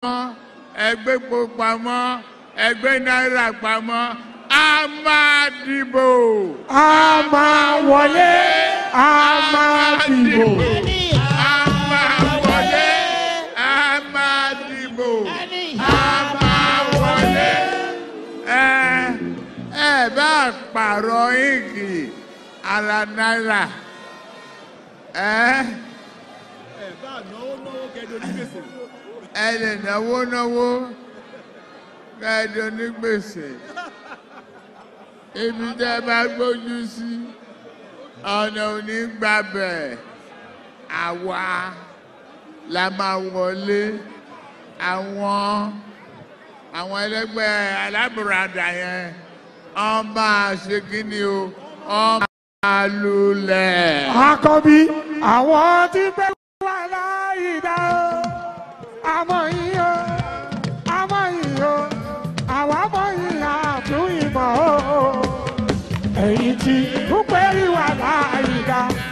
ẹgbẹ́ epo pamọ́ ẹgbẹ́ náírà pamọ́ a máa dìbò. a máa wọlé a máa dìbò. a máa wọlé a máa dìbò. a máa wọlé. ẹ ẹ bá pààrọ̀ ìgì ara náírà. ẹ ẹ lè náwó náwó kẹ́ẹ̀dọ̀ ní gbèsè ibi tẹ́ bá gbójú sí ọ̀nà òní gbàbẹ̀ àwa la máa wọlé àwọn àwọn ẹlẹgbẹ́ alábùradà yẹn wọ́n máa ṣe kí ni o wọ́n máa lulẹ̀. àkọ́bí àwọn tí pé wà láyé dá o àmọ́ yìí o àmọ́ yìí o àwa mọ̀ yìí àtún ìmọ̀ o èyí tí púpẹ́ rí wà láyé dá